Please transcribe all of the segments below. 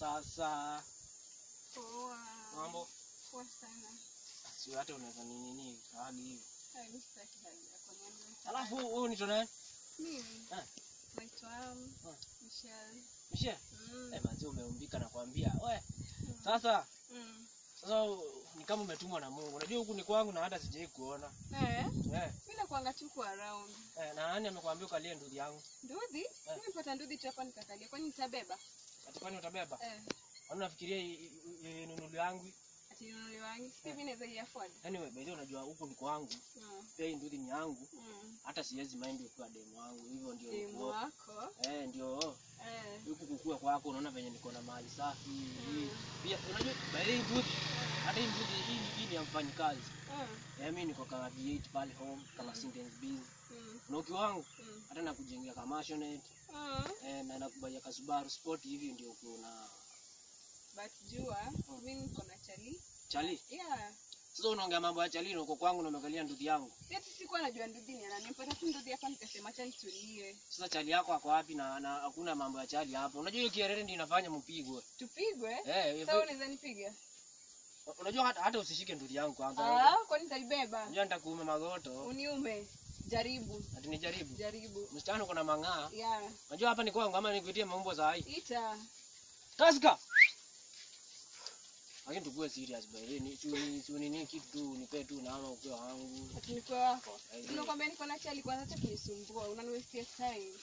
Sasa Poa. mambo Poa sana. sio hata unaweza nini nini hali hivi. Hai, mimi sitaki hali yako niambie. Alafu huyu ni tuna Mimi Ah. naitwa um, Ah. Michelle. Mshe. Mm. Eh, manzi umeumbika nakwambia. We. Sasa Mm. sasa ni kama umetumwa na Mungu. Unajua huku ni kwangu na hata sijai kuona. Eh, Eh. mimi nakuanga tu kwa around. Eh, na nani amekwambia ukalie ndugu yangu? Ndudhi? Mimi nipata ndudhi tu hapa nikakalia. Kwani nitabeba? Ati kwani utabeba? Eh. Kwani unafikiria i- i- i- nunulu yangu? Ati nunuli wangu. Sisi mimi naweza i-afford. Anyway, by the way unajua huku ni kwangu. Mm. Pia hii nduthi ni yangu. Mm. Hata siwezi mind ukiwa demu wangu. Hivyo ndio Demu uko. wako. Eh, ndio Eh. huku kukua kwako unaona venye niko na mali safi. Pia unajua by the way hii nduthi hata hii nduthi hii hii ni ya mfanyikazi. Mm. Eh, mimi niko kama V8 pale home kama sentence busy. Mm. Na uki wangu Mm. hata nakujengea kama maisonette Mm. eh, na nakubaia ka Subaru Sport hivi ndio kuna But jua, mimi niko na chali. chali. Yeah. Sasa unaongea mambo ya chali na uko kwangu na umekalia nduthi yangu. Eti sikuwa najua ndudhi ni nani. Nipata tu ndudhi hapa nikasema acha nitulie. Sasa chali yako ako wapi na na hakuna mambo ya chali hapa. Unajua hiyo kierere ndio inafanya mpigwe. Tupigwe? Eh, Sasa hivyo- unaweza nipiga? unajua hata, hata usishike nduthi yangu kwanza. Ah, kwani nitaibeba? Unajua nitakuume magoto. Uniume. Jaribu. Ati nijaribu. Jaribu. Msichana uko na mang'aa. Yeah. Unajua hapa ni kwangu ama nikuitie maumbo za hai. Ita. Kaska. Lakini tukue serious by the way. Ni si si nini kitu tu nipe tu na ama ukiwa wangu. Ati nikuwe wako. Ai, Unakwambia niko na chali kwanza acha kunisumbua. Unaniwestia time.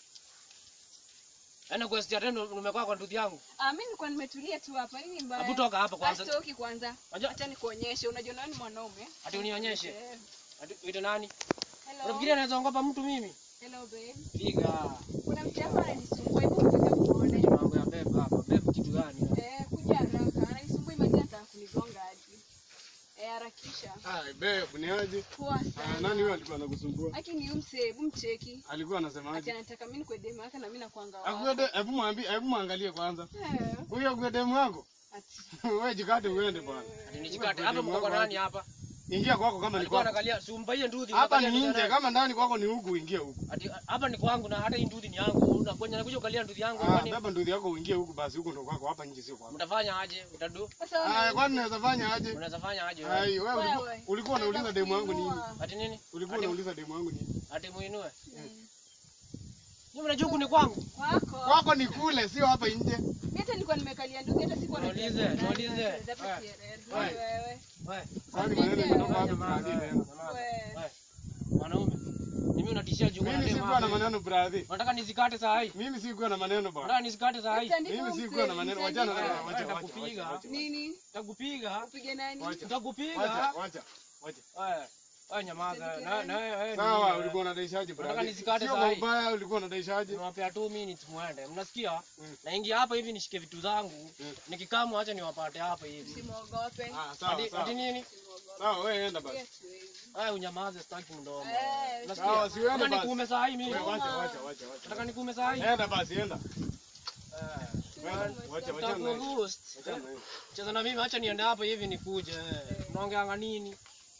Yaani question tena umekaa kwa nduthi yangu. Ah, mimi nilikuwa nimetulia tu hapa. Nini mbaya? Hebu toka hapa kwanza. Basi toki kwanza. Unajua Acha nikuonyeshe. Unajua nani mwanaume? ati unionyeshe. Eh. Ati uite nani? Hello. Unafikiria naweza ongopa mtu mimi? Hello babe. Piga. Kuna mtu hapa ananisumbua. Hebu kuja muone. Mambo ya beba hapa. Beba kitu gani? Eh, kuja haraka. Ananisumbua imagine ataka kunigonga hadi. Eh, harakisha. Ah, babe, ni aje? Poa Ah, sana. nani huyo alikuwa anakusumbua? Aki ni umse, hebu mcheki. Alikuwa Ati anasemaje? anataka mimi nikuwe demu yake na mimi nakuanga Akuwe wako. de, hebu mwambie, hebu muangalie kwanza. Eh, Huyo akuwe demu wako? ati Wewe jikate uende bwana. Ati nijikate. Hapa mko kwa nani hapa? Ingia kwako kama ni Alikuwa kwako. anakalia si umpaie nduthi. Hapa unakalia ni nduthi nje, nani? kama ndani kwako ni huku uingie huku. Ati hapa ni kwangu na hata hii nduthi ni yangu. Unakuja nakuja ukalia nduthi yangu Ah, kwani beba nduthi yako uingie huku basi huku ndo kwako, hapa nje sio kwako. mtafanya aje? Utadu? sasa Ah, wewe kwani naweza fanya aje? Unaweza fanya aje? wewe? Ai, wewe ulikuwa- Wewe. ulikuwa unauliza demu wangu nini? Kuinua. Ati nini? Ulikuwa Ati- unauliza demu wangu nini? Ati muinue. Mm. Nyinyi mnajua huku ni kwangu. Wako. Kwako ni kule, sio hapa nje. Mimi hata nilikuwa nimekalia ndugu hata sikuwa najua Niulize, ni nani. niulize. Hapa Wewe. kierere. Wewe. Wewe. Wewe. Kwani Nje. maneno kutoka wapi Nyamaza, brother? wewe, tena? nyamaza. Wewe. Wewe. Mwanaume. Mimi unatishia juu Mimi kuna demu sikuwa na hapa. maneno brother. Unataka nizikate saa hii? Mimi sikuwa na maneno bwana. Unataka nizikate saa hii? Mtandiko Mimi umse, sikuwa na maneno. Wachana na mtandiko. wacha wacha Nitakupiga. wacha. wacha. Nini? Nitakupiga. Upige nani? Wacha. Nitakupiga. Wacha, wacha, wacha. Wewe. Wewe nyamaza. Na na wewe. Sawa, ulikuwa unadaishaje Unataka brother? nizikate Sio saa kwa hii? ubaya, ulikuwa unadaishaje? Nimewapea 2 minutes muende. Mnasikia? Mm. Naingia hapa hivi nishike vitu zangu. Mm. Nikikamwa acha niwapate hapa hivi. Usimwogope. Ah, sawa, Ati ati sawa. nini? Sawa, wewe enda basi. Yes, wewe. Haya unyamaze sitaki mdomo. Eh, Unasikia? Sawa, si uende Kama basi. nikuume saa hii mimi. Wewe wacha, wacha, wacha, Nataka wacha. nikuume saa hii. Enda basi, enda. Eh. Wewe, Wacha, wacha na hiyo. Nitakuruhusu. Wacha na hiyo. Cheza na mimi, acha niende hapo hivi nikuje. Unaongeanga nini?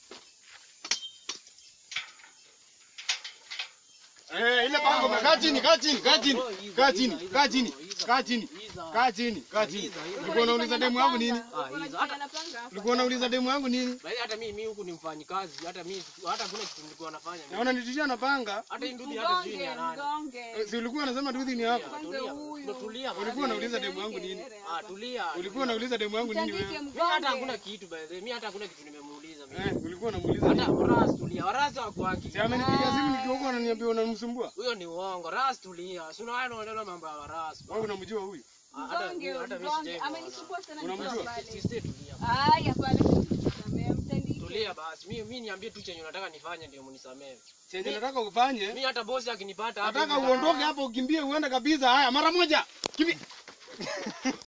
Eh, ile pango kaa chini, kaa chini, kaa chini. Kaa chini, kaa chini, kaa chini. Kaa chini, kaa chini. Ulikuwa unauliza demu yangu nini? Ah, hizo. Unajifanya Hata napanga hapa. Ulikuwa unauliza demu yangu nini? Bali hata mimi mimi huku ni mfanyikazi, hata mimi hata kuna kitu nilikuwa nafanya. mimi. Naona nitishia na panga. Hata hii ndudi hata sijui ni ya Mgonge, nani. mgonge. Eh, Si ulikuwa unasema duthi ni hapa? Kwanza Tulia. huyu. Ndo tulia. man. Ulikuwa unauliza demu yangu nini? Ah, tulia. Ulikuwa unauliza demu yangu nini Mtandike wewe? Mimi hata mgonge. hakuna kitu by the way. Mimi hata hakuna kitu nimemuuliza mimi. Eh, ulikuwa unamuuliza Hata nini? Ras tulia. Ras wako wapi? Si amenipigia simu nikiwa huko ananiambia unamsumbua. Huyo ni uongo. Ras tulia. Si unaona unaona mambo ya Ras. Wewe unamjua huyu? Ah, hata Mgonge, mimi- hata mimi mgonge. sijai. Amenisumbua sana Unamjua? nikiwa pale. Sisi tulia. Haya, pale. Samea, mtandike. Tulia basi. Mimi mimi niambie tu chenye unataka nifanye ndio munisamehe. Chenye nataka ufanye, Mimi hata bosi akinipata hapa nataka hivi- uondoke hapo ukimbie uende kabisa. Haya, mara moja. Kimbia.